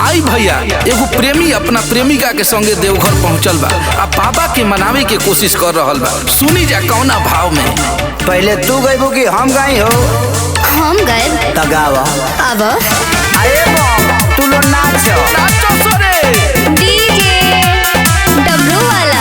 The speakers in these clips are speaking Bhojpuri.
आई भैया एगो प्रेमी अपना प्रेमिका के संगे देवघर पहुंचल बा आ बाबा के मनावे के कोशिश कर रहल बा सुनी जा कौना भाव में पहले तू गईबू कि हम गई हो हम गए त गावा अब अरे बम तू लो नाच नाचो सोरे डीजे डब्लू वाला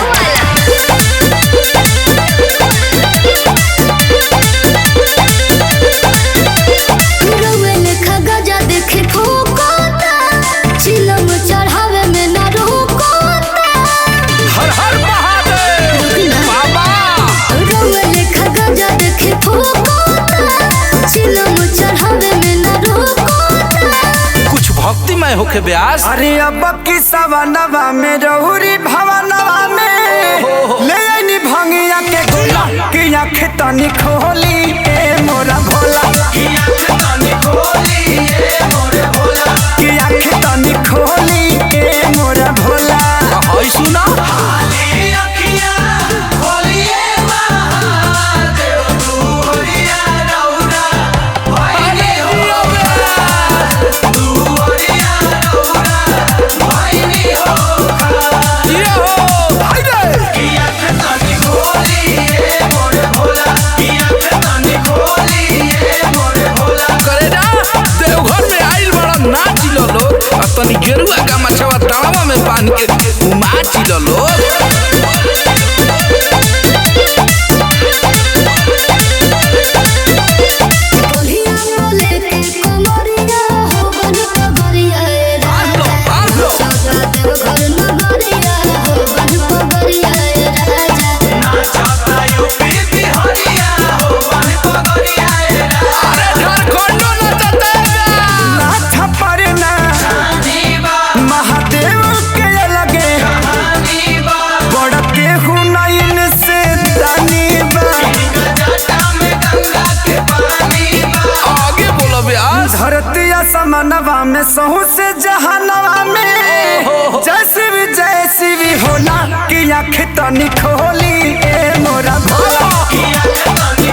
रउए लेखा गजा देखे ठोकोता चिलम चढ़ावे में ना रोकोता हर हर महादेव बाबा रउए लेखा गजा देखे ठोकोता चिलम चढ़ावे में ना रोकोता कुछ भक्तिमय होके ब्यास अरे अब की सवनवा में रहुरी भवनवा में ले आईनी भंगिया के गोला कि आँख तनी खोली ए मोरा भोला कि आँख तनी खोली ए मोरा भोला हई सुना ये हो हाय रे करे जा देवघर में आइल बड़ा नाच लो लोग आ तनी गेरुआ का मछवा तावा में बांध के उमाच लो लोग बोलिया बोले के कमरिया हो बन पगरिया ए बांध लो बांध लो चौका देव घर नगरिया हो बन पगरिया ए राजा अरे झारखंडो नचते नाथ परना महादेव के लगे बड़ केहू नयन से दानी बा आगे बोलो ब्यास धरती समनवा में सहू से जहानवा में जैसी भी जैसी भी होला कि आँख तनी खोली ए मोरा भोला कि आँख तनी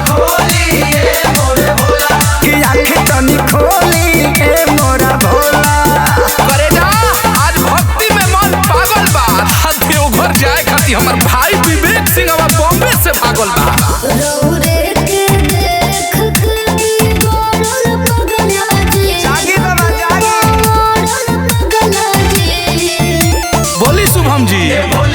खोली ए मोरा भोला करे जा आज भक्ति में मन पागल बा आ देवघर जाए खातिर हमर भाई विवेक सिंह अब बॉम्बे से भागल बा रौरे के देख के गोरल पगला जी जागी बाबा जागी गोरल पगला जी बोली शुभम जी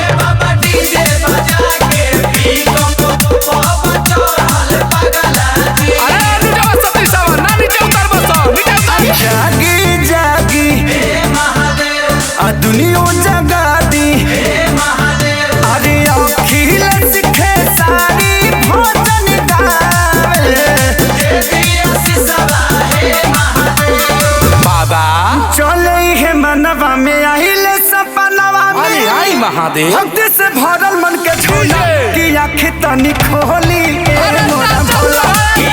अरे नीचे सती सावा ना नीचे उतर बस नीचे उतर जागी जागी आ दुनिया जगा दी अरे अखिल सिखे सारी भोजन गावे बाबा चले हे मनवा में आहिले सपनवा अरे में आई महादेव भक्ति से भरल मन के झोला जी। कि आँख तनी खोली ए अरे मोरा नाचो भोला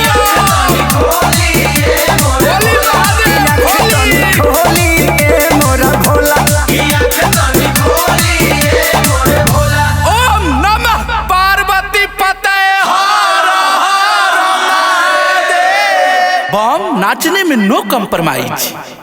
बोली महादेव आँख तनी बोली खोली ए मोरा भोला ओम नमः पार्वती पते बम नाचने में नो कम्प्रोमाइज